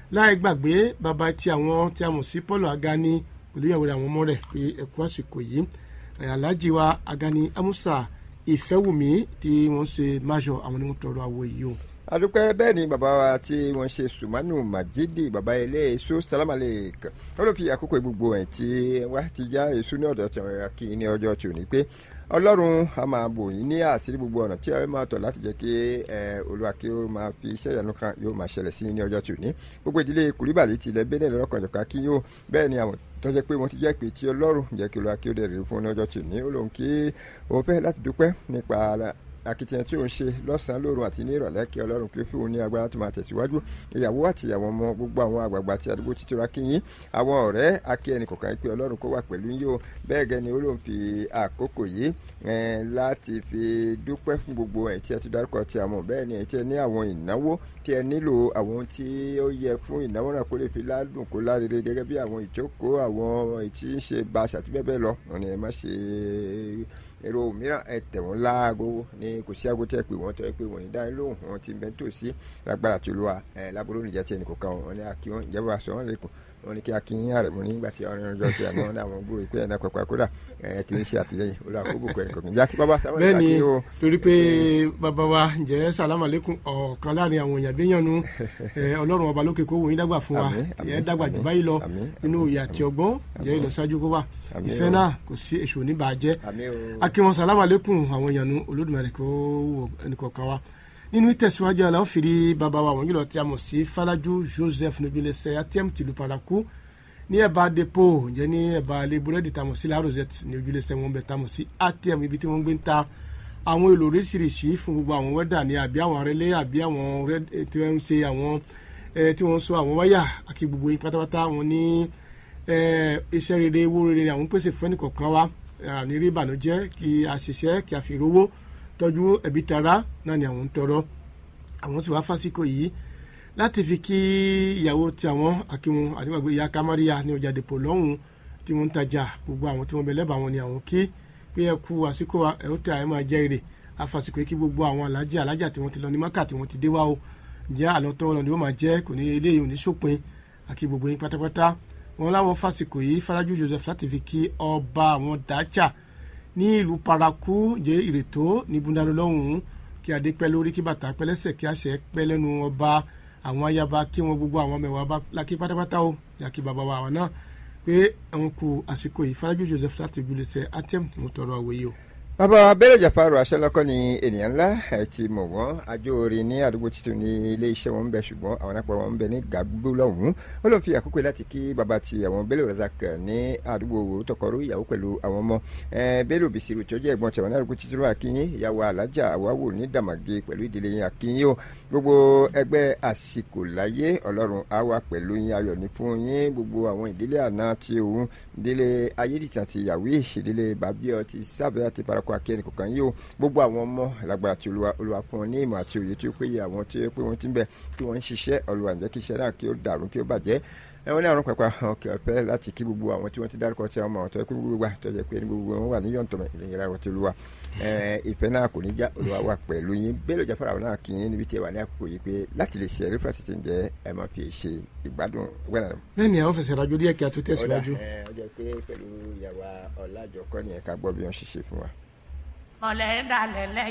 láì gbàgbé bàbá tí àwọn tí a mọ̀ sí Paul Agani pẹ̀lú ìyàwó rẹ̀ àwọn ọmọ rẹ̀ pé ẹ̀kú àsìkò yìí Alhaji wa Agani Amusa Ìfẹ́wùmí tí wọ́n ṣe máṣọ àwọn onímọ̀ tọrọ àwọ̀ yìí o adúpẹ́ bẹ́ẹ̀ ni bàbá wa tí wọ́n ṣe sùmánù màjídì bàbá ilé èso sálámàlẹ̀ kan ó ló fi àkókò gbogbo ẹ̀ tí wá ti já èso ní ọ̀dọ̀ tí wọ́n kí ní ọjọ́ tí ò ní pé ọlọ́run a máa bò yín ní àṣírí gbogbo ọ̀nà tí ẹ máa tọ̀ láti jẹ́ kí olúwa kí ó máa fi iṣẹ́ ìyanu kan yóò máa ṣẹlẹ̀ sí ní ọjọ́ tí ò ní gbogbo ìdílé kùrìbàlì tilẹ̀ bẹ́ẹ̀ lọ́kànjọ̀ká kí yóò bẹ́ẹ̀ ni àwọn tó jẹ́ pé wọ́n ti jẹ́ pé tí ọlọ́run jẹ́ kí olúwa kí ó dẹ̀ rí fún ní ọjọ́ tí ò ní ó lóun kí òun fẹ́ láti dúpẹ́ nípa akitiyan tí ó ń ṣe lọ́sàn-án lóru àti ní ìrọ̀lẹ́ kí ọlọ́run kí ó fún un ní agbára tó máa tẹ̀síwájú ìyàwó àti àwọn ọmọ gbogbo àwọn àgbààgbà àti àdúgbò títura kíyìn àwọn ọ̀rẹ́ akí ẹnì kọ̀ọ̀kan pé ọlọ́run kó wà pẹ̀lú yín o bẹ́ẹ̀ gẹ́ ni ó ló ń fi àkókò yìí láti fi dúpẹ́ fún gbogbo ẹ̀ tí ẹ ti dárúkọ ti àwọn bẹ́ẹ̀ ni ẹ̀ tí ẹ ní àwọn ìnáwó tí ẹ nílò àwọn tí ó yẹ fún ìnáwó náà kó lè fi ládùn kó lárere gẹ́gẹ́ bí àwọn ìjókòó àwọn ìtí ń ṣe báṣà àti bẹ́ẹ̀ bẹ́ẹ̀ lọ wọn ni ẹ má ṣe èrò mìíràn ẹ tẹ̀ wọ́n láago ní kò sí aago tẹ́ pé wọ́n tọ́ pé wọ́n ní dáhùn lóhùn wọn ti bẹ́ẹ̀ tó sí lágbára tó lọ́wọ́ ẹ lábúrò níjà tí ẹnì kò kàn wọ́n ní akí wọn ìjọba aṣọ wọn lẹ́kùn wọn ní kí akínyìn ààrẹ mọ nígbà tí ọ̀rìn ọjọ́ tí àná ní àwọn gbòòrò ìpẹ́ ẹ̀ná pẹ̀pẹ́ kódà ẹ̀ ti ń ṣe àtìlẹ́yìn olú àkóbò kẹrin kọ̀ọ̀kan jákè bàbá sáwọn bẹ́ẹ̀ ni torí pé bàbá wa ǹjẹ́ sàlámà lẹ́kùn ọ̀kan láàrin àwọn èèyàn béèyàn nu ọlọ́run ọba lókè kó wò yín dàgbà fún wa ẹ̀ dàgbà jù báyìí lọ nínú ìyà àti ọgbọ́n jẹ́ ìlọsíwájú kó wà ìfẹ́ náà kò sí èṣù oníbàájẹ́ akínwọn sàlámà lẹ́kùn àwọn èèyàn nu Olódùmarè kó wò ẹnìkọ̀ọ̀kan wa nínú ìtẹ̀síwájú àlọ́ fìrí bàbá wa wọ̀nyí lọ tí a mọ̀ sí Falaju Joseph nobilese atm tìlú paraku ní ẹ̀bá depo ǹjẹ́ ní ẹ̀bá ilé búrẹ́dì tá a mọ̀ sí La Rosette ní ojúlẹ̀sẹ̀ wọn bẹ̀ tá a mọ̀ sí atm ibi tí wọ́n gbé ń ta àwọn èlò oríṣiríṣi fún gbogbo àwọn wẹ́dà ní àbí àwọn arẹ́lé àbí àwọn tí wọ́n ń ṣe àwọn tí wọ́n ń so àwọn wáyà àti gbogbo yín pátápátá wọn ní iṣẹ́ rere owó rere ni àwọn pèsè fún ẹnìkọ̀ọ̀kan wa ní rí ìbànújẹ́ kí a ṣiṣẹ́ kí a fi rówó tọ́jú ẹbí tara náà ni àwọn ń tọrọ àwọn sì wá fásikò yìí láti fi kí ìyàwó tí àwọn akíwọn àdìgbàgbé ìyá kamaria ní ọjà dèpò lọ́hùn tí wọ́n ń tajà gbogbo àwọn tí wọ́n bẹ lẹ́bàá wọn ni àwọn kí pé ẹ kú àsìkò ẹ ó tẹ àyè máa jẹ́ èrè àfàsìkò kí gbogbo àwọn alájà alájà tí wọ́n ti lọ ní maka tí wọ́n ti dé wá o ǹjẹ́ àlọ́ tó lọ ni ó máa jẹ́ kò ní eléyìí ò ní sópin àkí gbogbo yín pátápátá wọn láwọn fásikò yìí Falaju Joseph láti fi kí ọba àwọn dájà ní ìlú paraku jẹ́ ìrètò ní búndàlọ́ lọ́hùn-ún kí adé pẹ́ lórí kí bàtà pẹ́ lẹ́sẹ̀ kí àṣẹ pẹ́ lẹ́nu ọba àwọn ayaba kí wọn gbogbo àwọn mẹwàá bá lákì pátápátá o yàkí bàbá wa àwọn náà pé àwọn kù àsìkò yìí Falaju Joseph láti ìbúlẹ̀sẹ̀ atm ni mo tọrọ àwòye o bàbá abẹ́rẹ́ jàfarò aṣọ́lọ́kọ́ ni ènìyàn ńlá ẹ̀ ti mọ̀ wọ́n ajóore ní àdúgbò títún ní ilé iṣẹ́ wọn ń bẹ ṣùgbọ́n àwọn náà pọ̀ wọn ń bẹ ní gàgbó lọ́hùn-ún ó lóun fi àkókò láti kí bàbá ti àwọn Bello Razak ní àdúgbò tọkọrú ìyàwó pẹ̀lú àwọn ọmọ Bello Bisiru tó jẹ́ ẹ̀gbọ́n tẹ̀wọ̀n ní àdúgbò títún akínyìn ìyàwó alájà àwáwò ní dàmàgé pẹ̀lú ìdílé yín akínyìn o gbogbo ẹgbẹ́ àsìkò láyé ọlọ́run á wà pẹ̀lú yín ayọ̀ ní fún yín gbogbo àwọn ìdílé àná ti òun ìdílé ayédìtàn ti yàwé ìdílé bàbíọ ti sábẹ́ àti parakọ akẹ́ni kọ̀ọ̀kan yìí o gbogbo àwọn ọmọ lágbára tí olúwa olúwa fún wọn ní ìmọ̀ àti òye tí ó péye àwọn tí ó pé wọ́n ti ń bẹ̀ tí wọ́n ń ṣiṣẹ́ olúwa ǹjẹ́ kí iṣẹ́ náà kí ó dàrú kí ó bàjẹ́ ẹwọn ní àrùn pàpà ọkẹ ọfẹ láti kí gbogbo àwọn tí wọ́n ti dárúkọ tí àwọn ọmọ ọ̀tọ̀ ẹkú gbogbo wa tó jẹ́ pé ní gbogbo wọn wà ní yọ̀ǹtọ̀ ìlẹ̀yìn ara ti olúwa ìfẹ́ náà kò ní já olúwa wà pẹ̀lú yín Bello Jafar àwọn náà kì í níbi tí ẹ wà ní àkókò yìí pé láti lè ṣe ẹ̀rí fúlàsì ti ń jẹ́ ẹ máa fi ṣe ìgbádùn gbẹ́nà. bẹ́ẹ̀ ni àwọn fẹsẹ̀ rajo díẹ̀ kí a tó tẹ̀síwájú. ọjọ́ pé pẹ̀lú ìyàwó ọ̀làjọkọ́ ni ẹ̀ka gbọ́ bí wọ́n ṣe ṣe fún wa. ọ̀lẹ́ dalẹ̀ lẹ́